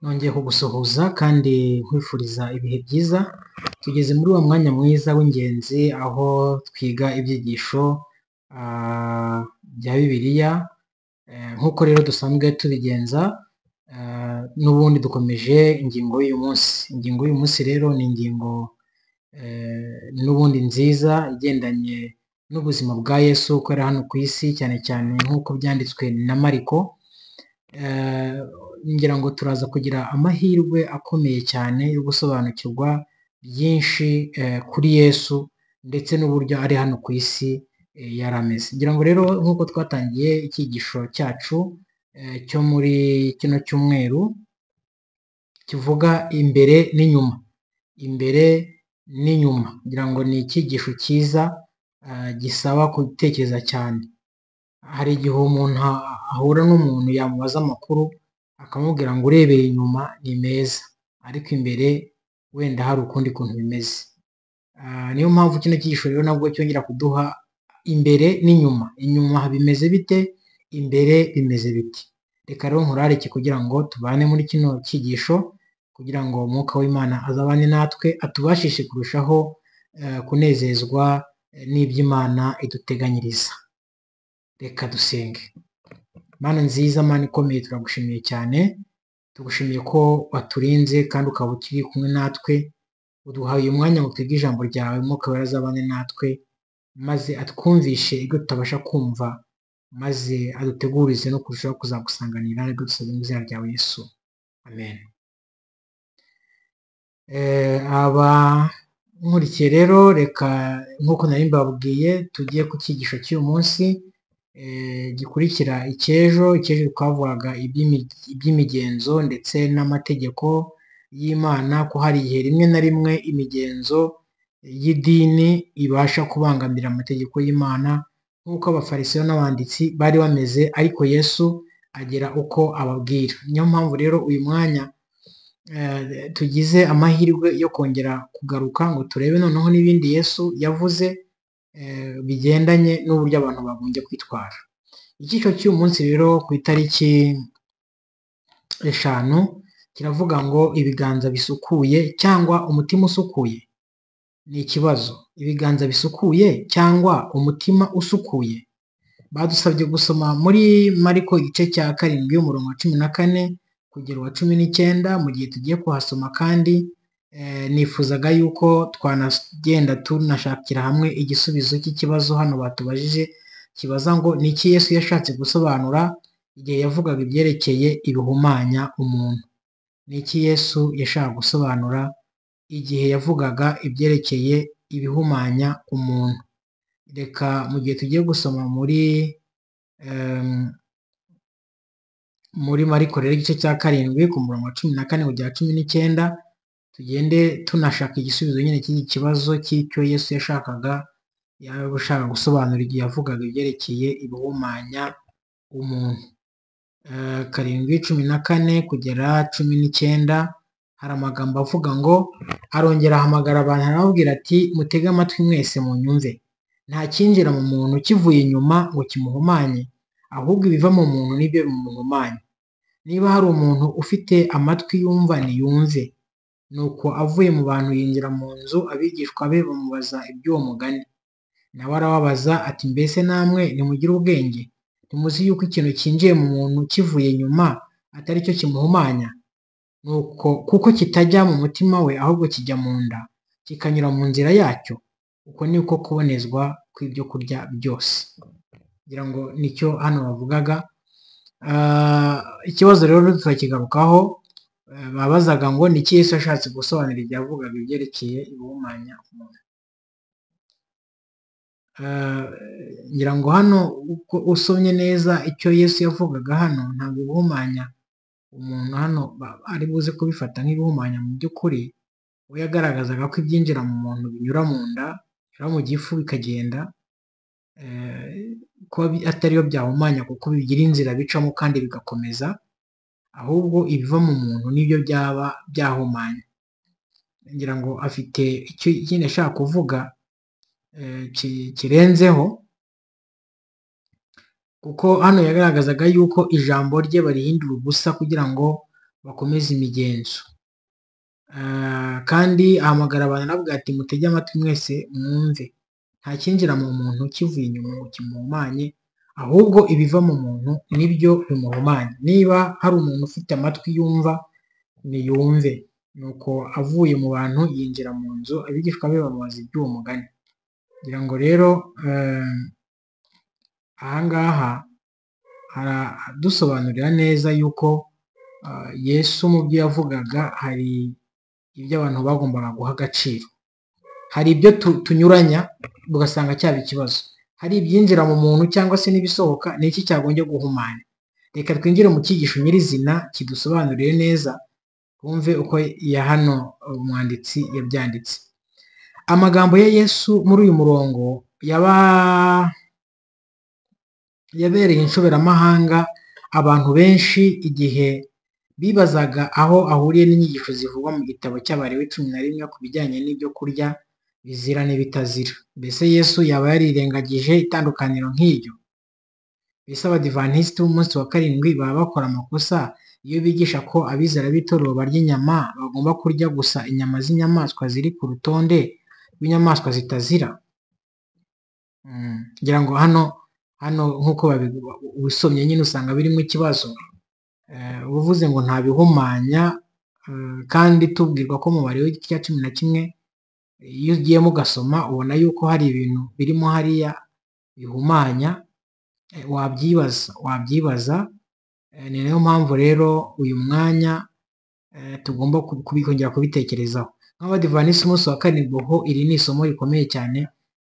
Nongeye kugusuhuza kandi nkwifuriza ibihe byiza, tugeze muri wa mwanya mwiza w'ingenzi aho twiga ibyigisho bya bibiliya nk'uko rero dusanzwe tubigenza n'ubundi dukomeje ingingo y'uyu munsi, ingingo y'uyu munsi rero ni ingingo n'ubundi nziza igendanye n'ubuzima bwa Yesu uko yari hano ku isi cyane cyane nk'uko byanditswe na Mariko, ngira ngo turaza kugira amahirwe akomeye cyane yo gusobanukirwa byinshi kuri Yesu ndetse n'uburyo ari hano ku isi yari ameze, ngira ngo rero nk'uko twatangiye icyigisho cyacu cyo muri kino cyumweru kivuga imbere n'inyuma, imbere n'inyuma ngira ngo ni icyigisho cyiza gisaba gutekereza cyane, hari igihe umuntu ahura n'umuntu yamubaza amakuru akamubwira ngo urebeye inyuma ni meza ariko imbere wenda hari ukundi kuntu bimeze, niyo mpamvu kino cyigisho rero nabwo cyongera kuduha imbere n'inyuma, inyuma bimeze bite, imbere bimeze biti, reka rero nkurarike kugira ngo tubane muri kino cyigisho kugira ngo umwuka w'Imana azabane natwe atubashishe kurushaho kunezezwa n'iby'Imana iduteganyiriza, reka dusenge. Mana nziza, Mana ikomeye turagushimiye cyane, tugushimiye ko waturinze kandi ukaba ukiri kumwe natwe, uduhaye umwanya ngo twige ijambo ryawe umwuka wera azabane natwe maze atwumvishe ibyo tutabasha kumva maze adutegurize no kurushaho kuzagusanganira aribyo dusabye mu izina rya Yesu, amen. Abankurikiye rero reka nk'uko nari mbabwiye tujye ku cyigisho cy'uyu munsi gikurikira icy'ejo, icy'ejo twavugaga iby'imigenzo ndetse n'amategeko y'Imana ko hari igihe rimwe na rimwe imigenzo y'idini ibasha kubangamira amategeko y'Imana nk'uko abafarisayo n'abanditsi bari bameze ariko Yesu agira uko ababwira, niyo mpamvu rero uyu mwanya tugize amahirwe yo kongera kugaruka ngo turebe noneho n'ibindi Yesu yavuze bigendanye n'uburyo abantu bagombye kwitwara, icyiciro cy'uyu munsi rero ku itariki eshanu kiravuga ngo ibiganza bisukuye cyangwa umutima usukuye ni ikibazo, ibiganza bisukuye cyangwa umutima usukuye, badusabye gusoma muri Mariko igice cya karindwi umurongo wa cumi na kane kugera uwa cumi n'icyenda mu gihe tugiye kuhasoma kandi nifuzaga yuko twanagenda tunashakira hamwe igisubizo cy'ikibazo hano batubajije kibaza ngo ni iki Yesu yashatse gusobanura igihe yavugaga ibyerekeye ibihumanya umuntu, ni iki Yesu yashaka gusobanura igihe yavugaga ibyerekeye ibihumanya umuntu, reka mu gihe tugiye gusoma muri muri Mariko rero igice cya karindwi ku murongo wa cumi na kane kugera cumi n'icyenda tugende tunashaka igisubizo nyine cy'iki kibazo cy'icyo Yesu yashakaga yaba ashaka gusobanura igihe yavugaga ibyerekeye ibihumanya umuntu, karindwi cumi na kane kugera cumi n'icyenda hari amagambo avuga ngo arongera ahamagara abantu arababwira ati mutege amatwi mwese munyumve, nta kinjira mu muntu kivuye inyuma ngo kimuhumanye ahubwo ibiva mu muntu nibyo bimuhumanya, niba hari umuntu ufite amatwi yumva niyumve, nuko avuye mu bantu yinjira mu nzu abigishwa be bamubaza iby'uwo mugani, nawe arababaza ati mbese namwe nimugire ubwenge ntimuzi yuko ikintu cyinjiye mu muntu kivuye inyuma atari cyo kimuhumanya, nuko kuko kitajya mu mutima we ahubwo kijya mu nda kikanyura mu nzira yacyo, uko ni ko kubonezwa kw'ibyo kurya byose, ngira ngo nicyo hano bavugaga, ikibazo rero turakigarukaho babazaga ngo ni iki Yesu yashatse gusobanura igihe yavugaga ibyerekeye ibihumanya umuntu, ngira ngo hano uko usomye neza icyo Yesu yavugaga hano ntabwo ibihumanya umuntu hano ari buze kubifata nk'ibihumanya mu by'ukuri, we yagaragazaga ko ibyinjira mu muntu binyura mu nda, binyura mu gifu bikagenda, ko atari yo byahumanya kuko bigira inzira bicamo kandi bigakomeza, ahubwo ibiva mu muntu nibyo byaba byahumanya, ngira ngo afite icyo nyine ashaka kuvuga kirenzeho kuko hano yagaragazaga yuko ijambo rye barihindura ubusa kugira ngo bakomeze imigenzo. Kandi ahamagara abantu aravuga ati mutege amatwi mwese mwumve, nta cyinjira mu muntu kivuye inyuma ngo kimuhumanye, ahubwo ibiva mu muntu nibyo bimuhumanya. Niba hari umuntu ufite amatwi yumva, niyumve. Nuko avuye mu bantu yinjira mu nzu, abigishwa be bamubaza iby'uwo mugani. Ngira ngo rero aha ngaha aradusobanurira neza yuko Yesu mu byo yavugaga hari ibyo abantu bagombaga guha agaciro. Hari ibyo tunyuranya ugasanga cyaba ikibazo, hari ibyinjira mu muntu cyangwa se n'ibisohoka ni iki cyagombye guhumanya. Reka twinjire mu cyigisho nyirizina kidusobanurire neza twumve uko ya hano umwanditsi yabyanditse. Amagambo ya Yesu muri uyu murongo yabereye inshoberamahanga abantu benshi igihe bibazaga aho ahuriye n'inyigisho zivugwa mu gitabo cy'Abalewi cumi na rimwe ku bijyanye n'ibyo kurya bizira n'ibitazira. Mbese Yesu yaba yarirengagije itandukaniro nk'iryo? Mbese abadivantisiti b'umunsi wa karindwi baba bakora amakosa iyo bigisha ko abizera b'itorero barya inyama bagomba kurya gusa inyama z'inyamaswa ziri ku rutonde rw'inyamaswa zitazira? Ngira ngo hano hano nk'uko ubisomye nyine usanga birimo ikibazo. Uba uvuze ngo nta bihumanya kandi tubwirwa ko mu Balewi igice cya cumi na kimwe iyo ugiyemo ugasoma ubona yuko hari ibintu birimo hariya bihumanya wabyibaza wabyibaza, ni nayo mpamvu rero uyu mwanya tugomba kongera kubitekerezaho. Nk'abadivantisiti umunsi wa karindwi ho iri ni isomo rikomeye cyane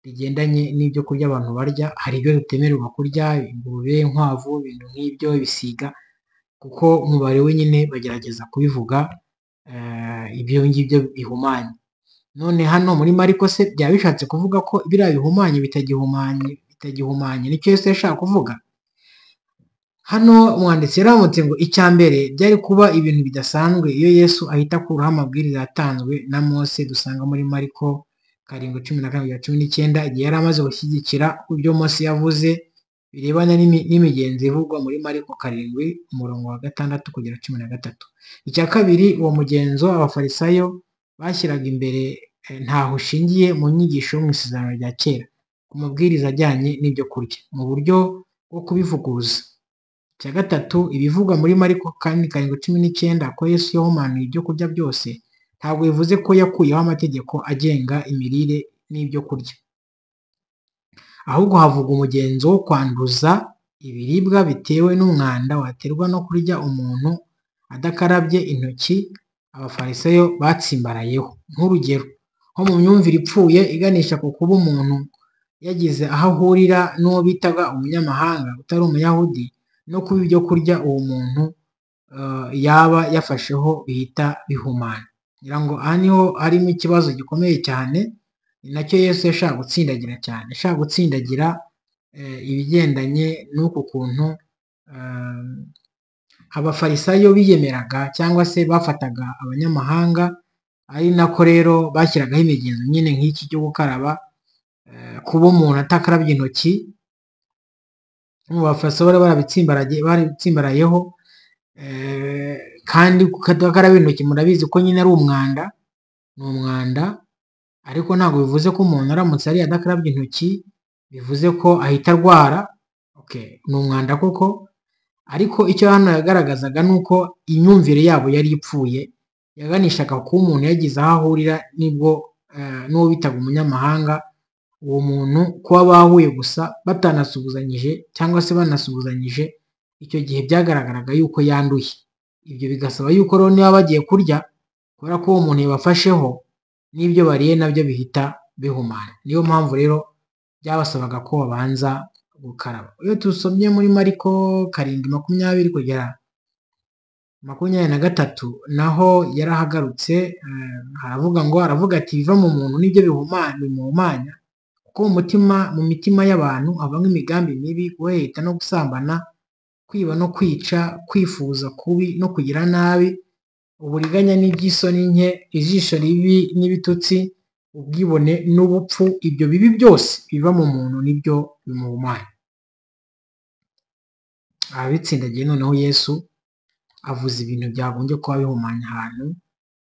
rigendanye n'ibyo kurya abantu barya, hari ibyo bitemererwa kurya ingurube, inkwavu, ibintu nk'ibyo, ibisiga kuko mu Balewi nyine bagerageza kubivuga ibyo ngibyo bihumanya. None hano muri Mariko se byaba bishatse kuvuga ko biriya bihumanye bitagihumanye bitagihumanye nicyo Yesu yashaka kuvuga? Hano umwanditsi yaramutse ngo icya mbere byari kuba ibintu bidasanzwe iyo Yesu ahita akuraho amabwiriza yatanzwe na Mose dusanga muri Mariko karindwi cumi na karindwi cumi n'icyenda igihe yari amaze gushyigikira ibyo Mose yavuze birebana n'imigenzo ivugwa muri Mariko karindwi umurongo wa gatandatu kugera cumi na gatatu. Icya kabiri uwo mugenzo abafarisayo bashyiraga imbere ntaho ushingiye mu nyigisho mu isezerano rya kera ku mabwiriza ajyanye n'ibyo kurya mu buryo bwo kubivuguruza. Icya gatatu ibivugwa muri Mariko kandi karindwi cumi n'icyenda ko Yesu yahumanuye ibyo kurya byose ntabwo bivuze ko yakuyeho amategeko agenga imirire n'ibyo kurya, ahubwo havugwa umugenzo wo kwanduza ibiribwa bitewe n'umwanda waterwa no kurya umuntu adakarabye intoki abafarisayo batsimbarayeho. Nk'urugero nko mu myumvire ipfuye iganisha ku kuba umuntu yagize aho ahurira n'uwo bitaga umunyamahanga utari umuyahudi no kuba ibyo kurya uwo muntu yaba yafasheho bihita bihumana. Ngira ngo aha niho harimo ikibazo gikomeye cyane ni nacyo Yesu yashaka gutsindagira cyane, yashaka gutsindagira ibigendanye n'uku kuntu abafarisayo biyemeraga cyangwa se bafataga abanyamahanga ari nako rero bashyiragaho imigenzo nyine nk'iki cyo gukaraba, kuba umuntu atakarabye intoki, abafarisayo barabitsimbarayeho kandi kudakaraba intoki murabizi ko nyine ari umwanda, ni umwanda ariko ntabwo bivuze ko umuntu aramutse ariye adakarabye intoki bivuze ko ahita arwara, ni umwanda koko ariko icyo hano yagaragazaga ni uko imyumvire yabo yari ipfuye yaganishaga kuba umuntu yagize aho ahurira n'ubwo n'uwo bitaga umunyamahanga, uwo muntu kuba bahuye gusa batanasuhuzanyije cyangwa se banasuhuzanyije icyo gihe byagaragaraga yuko yanduye. Ibyo bigasaba yuko rero niba bagiye kurya kubera ko uwo muntu yabafasheho n'ibyo bariye nabyo bihita bihumana. Niyo mpamvu rero byabasabaga ko babanza gukaraba. Iyo dusomye muri Mariko karindwi makumyabiri kugera makumyabiri na gatatu naho yarahagarutse aravuga ngo aravuga ati ibiva mu muntu nibyo bimuhumanya kuko mu mutima mu mitima y'abantu habamo imigambi mibi, guheheta no gusambana, kwiba no kwica, kwifuza kubi no kugira nabi, uburiganya n'iby'isoni nke, ijisho ribi n'ibitutsi, ubwibone n'ubupfu, ibyo bibi byose biva mu muntu nibyo bimuhumanya. Ababitsindagiye noneho Yesu avuze ibintu byagombye kuba bihumanya ahantu,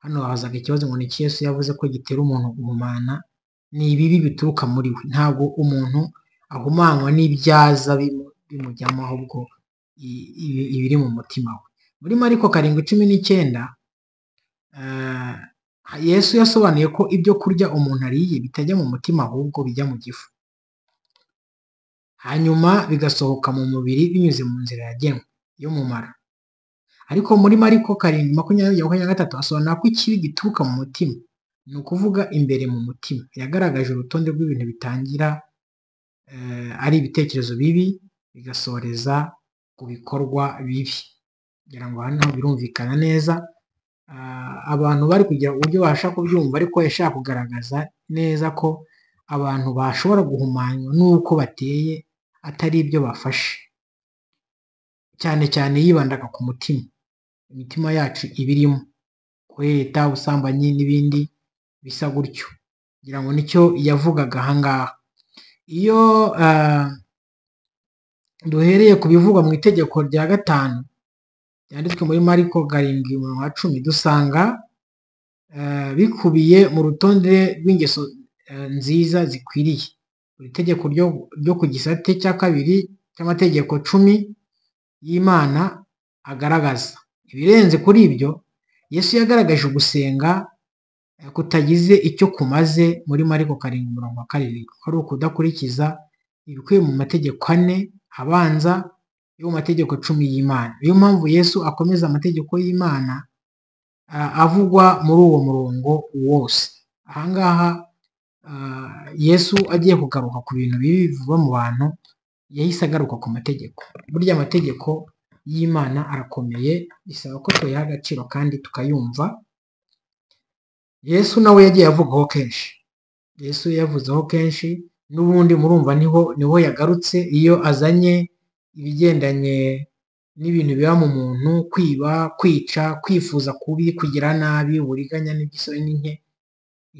hano hazaga ikibazo ngo ni iki Yesu yavuze ko gitera umuntu guhumana? Ni ibibi bituruka muri we, ntabwo umuntu ahumanywa n'ibyaza bimu- bimujyamo ahubwo i- ibi- ibiri mu mutima we. Muri Mariko karindwi cumi n'icyenda ah, Yesu yasobanuye ko ibyo kurya umuntu ariye bitajya mu mutima ahubwo bijya mu gifu, hanyuma bigasohoka mu mubiri binyuze mu nzira yagenwe y'umumaro. Ariko muri Mariko karindwi makumyabiri makumyabiri na gatatu asobanura ko ikibi gituruka mu mutima, ni ukuvuga imbere mu mutima. Yagaragaje urutonde rw'ibintu bitangira eh, ari ibitekerezo bibi bigasoreza ku bikorwa bibi. Kugira ngo hano birumvikana neza, ah, abantu bari kugira uburyo babasha kubyumva ariko yashaka kugaragaza neza ko abantu bashobora guhumanywa n'uko bateye atari ibyo bafashe, cyane cyane yibandaga ku mutima. Imitima yacu iba irimo kureta, ubusambanyi n'ibindi bisa gutyo. Ngira ngo nicyo yavugaga aha ngaha. Iyo ah, duhereye ku bivugwa mu itegeko rya gatanu ryanditswe muri Mariko karindwi umurongo wa cumi dusanga eh, bikubiye mu rutonde rw'ingeso eh, nziza zikwiriye. Iri tegeko ryo, ryo ku gisate cya kabiri cy'amategeko cumi y'Imana agaragaza. Ibirenze kuri ibyo, Yesu yagaragaje gusenga eh, kutagize icyo kumaze muri Mariko karindwi umurongo wa karindwi, ko ari ukudakurikiza ibikubiye mu mategeko ane abanza yo mu mategeko cumi y'Imana. Niyo mpamvu Yesu akomeza amategeko y'Imana ah, avugwa muri uwo murongo wose. Aha ngaha ah, Yesu agiye kugaruka ku bintu bibi biva mu bantu, yahise agaruka ku mategeko. Burya amategeko y'Imana arakomeye, bisaba ko tuyaha agaciro kandi tukayumva. Yesu nawe yagiye avugaho kenshi. Yesu yavuzeho kenshi n'ubundi murumva niho niho yagarutse iyo azanye ibigendanye n'ibintu biba mu muntu kwiba, kwica, kwifuza kubi, kugira nabi, uburiganya n'iby'iso n'inke,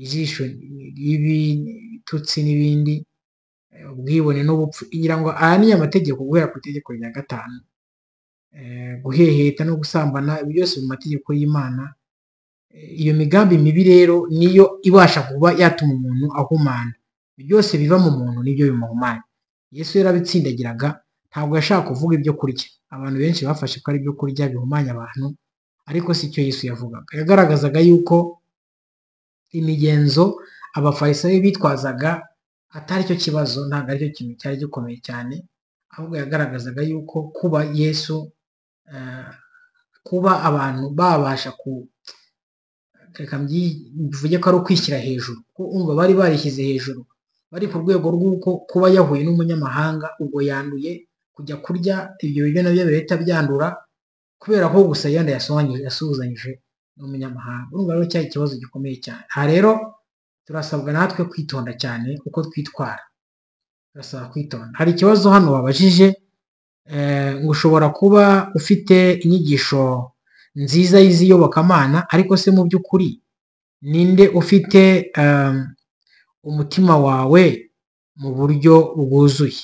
ijisho ribi, ibitutsi n'ibindi, eh, ubwibone n'ubupfu. Ngira ngo aya ni amategeko guhera ku itegeko rya gatanu. Eh, Guheheta no gusambana, ibi byose mu mategeko y'Imana iyo migambi mibi rero niyo ibasha kuba yatuma umuntu ahumana byose biva mu muntu nibyo bimuhumanya yesu yarabitsindagiraga ntabwo yashaka kuvuga ibyo kurya abantu benshi bafashe ko ari ibyo kurya bihumanya abantu ariko si cyo yesu yavugaga yagaragazaga yuko imigenzo abafarisayo bitwazaga atari cyo kibazo ntabwo aricyo kintu cyari gikomeye cyane ahubwo yagaragazaga yuko kuba yesu eh, kuba abantu babasha ku, reka mbyi- mbivuge ko ari ukwishyira hejuru kuko umva bari barishyize hejuru bari ku rwego rw'uko kuba yahuye n'umunyamahanga ubwo yanduye kujya kurya ibyo biryo nabyo bihita byandura kubera ko gusa yenda yasohanyije yasuhuzanyije n'umunyamahanga urumva rero cyari ikibazo gikomeye cyane aha rero turasabwa natwe kwitonda cyane uko twitwara turasaba kwitonda hari ikibazo hano babajije eh, ngo ushobora kuba ufite inyigisho nziza y'iziyobokamana ariko se mu by'ukuri ninde ufite um, umutima wawe mu buryo bwuzuye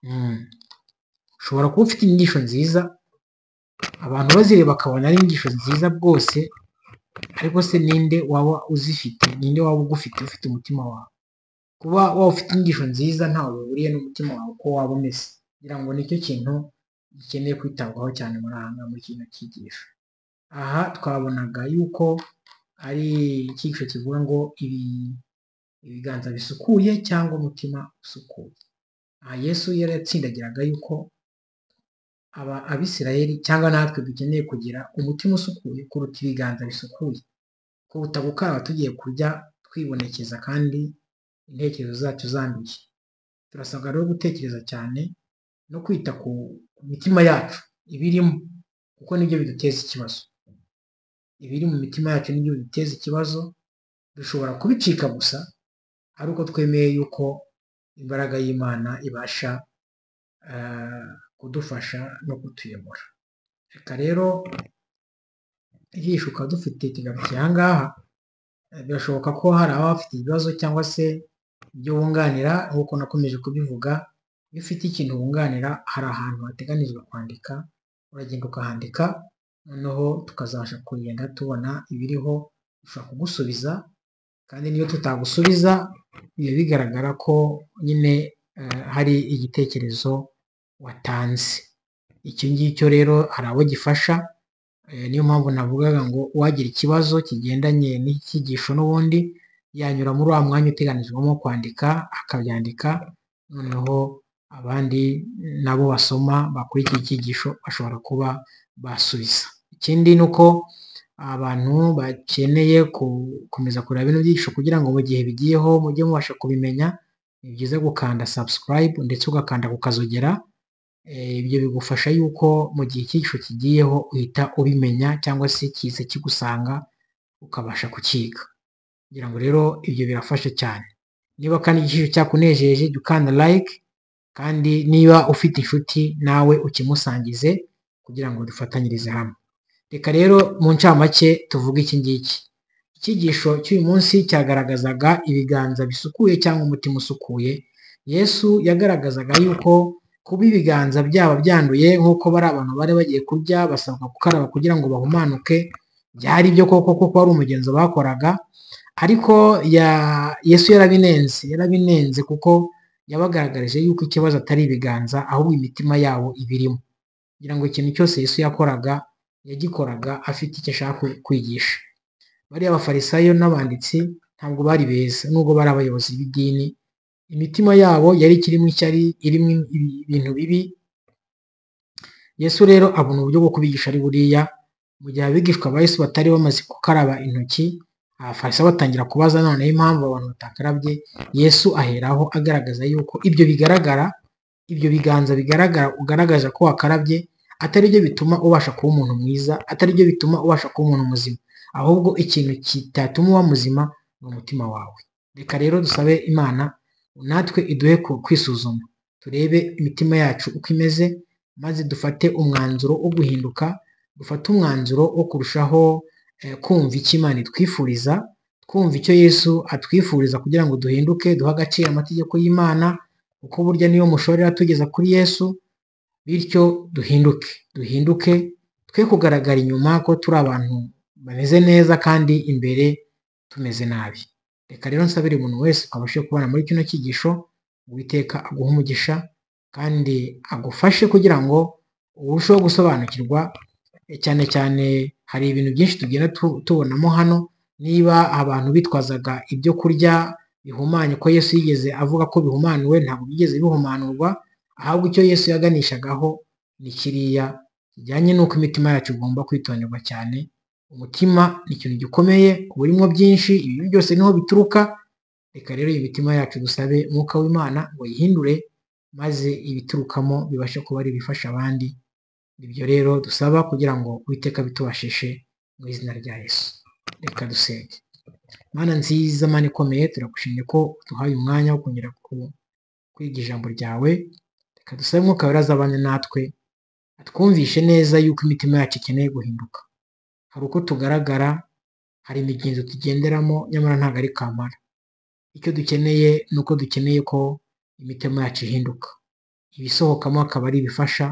Mm. ushobora kuba ufite inyigisho nziza abantu bazireba bakabona ari inyigisho nziza bwose ariko se ninde waba uzifite ninde waba ugufite ufite umutima wawe kuba waba ufite inyigisho nziza ntawe bihuriye n'umutima wawe uko waba umeze ngira ngo nicyo kintu gikeneye kwitabwaho cyane muri aha ngaha muri kino cyigisho aha twabonaga yuko ari icyigisho kivuga ngo ibi ibiganza bisukuye cyangwa umutima usukuye aha yesu yari yatsindagiraga yuko aba- abisirayeli cyangwa natwe dukeneye kugira umutima usukuye kuruta ibiganza bisukuye ko butagukaraba tugiye kurya twibonekeza kandi intekerezo zacu zanduye turasabwa rero gutekereza cyane no kwita ku mitima yacu ibirimo kuko nibyo biduteza ikibazo ibiri mu mitima yacu nibyo biduteza ikibazo dushobora kubicika gusa ari uko twemeye yuko imbaraga y'imana ibasha eh, kudufasha no kutuyobora reka rero ijisho ukaba dufite tugarukiye aha ngaha Eh, birashoboka ko hari ababa bafite ibibazo cyangwa se ibyo wunganira nk'uko nakomeje kubivuga iyo ufite ikintu wunganira hari ahantu hateganijwe kwandika uragenda ukahandika noneho tukazabasha kugenda tubona ibiriho dushobora kugusubiza kandi niyo tutagusubiza biba bigaragara ko nyine eh, hari igitekerezo watanze icyo ngicyo rero hari abo gifasha eh, niyo mpamvu navugaga ngo uwagira ikibazo kigendanye n'icyigisho n'ubundi yanyura muri wa mwanya uteganijwemo kwandika akabyandika noneho abandi nabo basoma bakurikiye icyigisho bashobora kuba basubiza ikindi ni uko abantu bakeneye gukomeza kureba bino byigisho kugira ngo mu gihe bigiyeho mujye mubasha kubimenya ni byiza gukanda subscribe ndetse ugakanda ukazogera Eh, ibyo bigufasha yuko mu gihe icyigisho kigiyeho uhita ubimenya cyangwa se kiza kigusanga ukabasha kukiga ngira ngo rero ibyo birafasha cyane niba kandi igiciro cyakunejeje jya ukanda like kandi niba ufite inshuti nawe ukimusangize kugira ngo dufatanyirize hamwe reka rero mu ncamake tuvuge iki ngiki icyigisho cy'uyu munsi cyagaragazaga ibiganza bisukuye cyangwa umutima usukuye yesu yagaragazaga yuko kuba ibiganza byaba byanduye nk'uko bari abantu bari bagiye kurya basabwa gukaraba kugira ngo bahumanuke byari byo koko kuko wari umugenzo bakoraga ariko ya yesu yarabinenze yarabinenze kuko yabagaragarije yuko ikibazo atari ibiganza ahubwo imitima yabo ibirimo kugira ngo ikintu cyose yesu yakoraga yagikoraga afite icyo ashaka kwigisha bariya bafarisayo n'abanditsi ntabwo bari beza nubwo bari abayobozi b'idini imitima yabo yari ikirimo icyari irimo ibi- ibintu bibi yesu rero abona uburyo bwo kubigisha ari buriya mu gihe abigishwa ba yesu batari bamaze gukaraba intoki abafarisayo batangira kubaza noneho impamvu abantu batakarabye yesu aheraho agaragaza yuko ibyo bigaragara ibyo biganza bigaragara ugaragaza ko wakarabye atari byo bituma ubasha kuba umuntu mwiza atari byo bituma ubasha kuba umuntu muzima ahubwo ikintu kitatuma uba muzima ni umutima wawe reka rero dusabe imana natwe iduhe ku- kwisuzuma turebe imitima yacu uko imeze maze dufate umwanzuro wo guhinduka dufate umwanzuro wo kurushaho eh, kumva icyo imana itwifuriza twumva icyo yesu atwifuriza kugira ngo duhinduke duhe agaciro amategeko y'imana kuko burya niyo mushorera tugeza kuri yesu bityo duhinduke duhinduke twe kugaragara inyuma ko turi abantu bameze neza kandi imbere tumeze nabi reka rero nsabire umuntu wese abashe kubana muri kino cyigisho uwiteka aguhe umugisha kandi agufashe kugira ngo urusheho gusobanukirwa eh, cyane cyane hari ibintu byinshi tugenda tu- tubonamo hano niba abantu bitwazaga ibyo kurya bihumanye ko yesu yigeze avuga ko bihumanuwe ntabwo byigeze bihumanurwa ahubwo icyo yesu yaganishagaho ni kiriya kijyanye n'uko imitima yacu igomba kwitonderwa cyane umutima ni ikintu gikomeye uba urimo byinshi ibi byose niho bituruka reka rero iyi mitima yacu dusabe umwuka w'imana ngo yihindure maze ibiturukamo bibashe kuba ari ibifasha abandi ibyo rero dusaba kugira ngo uwiteka bitubashishe mu izina rya yesu reka dusenge mana nziza mana ikomeye turagushimye ko duhaye umwanya wo kongera ku- kwiga ijambo ryawe reka dusabe umwuka wera azabane natwe atwumvishe neza yuko imitima yacu ikeneye guhinduka hari uko tugaragara hari imigenzo tugenderamo nyamara ntabwo ari kamara icyo dukeneye ni uko dukeneye ko imitima yacu ihinduka ibisohokamo akaba ari ibifasha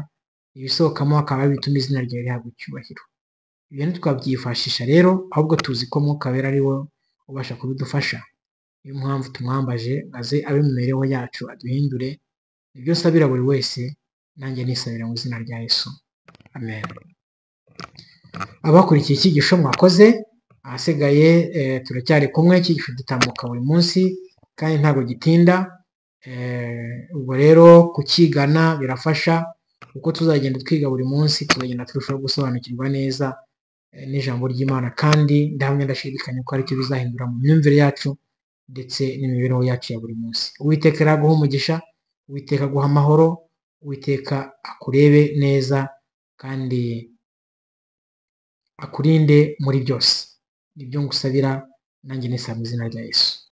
ibisohokamo akaba ari ibituma izina ryawe rihabwa icyubahiro ibintu twabyifashisha rero ahubwo tuzi ko mwuka wera ari wo ubasha kubidufasha niyo mpamvu tumwambaje aze abe mu mibereho yacu aduhindure ibyo nsabira buri wese nanjye nisabira mu izina rya yesu amen abakurikiye icyigisho mwakoze ahasigaye eh, turacyari kumwe icyigisho gitambuka buri munsi kandi ntabwo gitinda Eh, ubwo rero kukigana birafasha kuko tuzagenda twiga buri munsi tuzagenda turushaho gusobanukirwa neza eh, n'ijambo ry'imana kandi ndahamya ndashidikanya ko aricyo bizahindura mu myumvire yacu ndetse n'imibereho yacu ya buri munsi uwiteka rero aguhe umugisha uwiteka aguha amahoro uwiteka akurebe neza kandi akurinde muri byose nibyo ngusabira nanjye nisaba mu izina rya yesu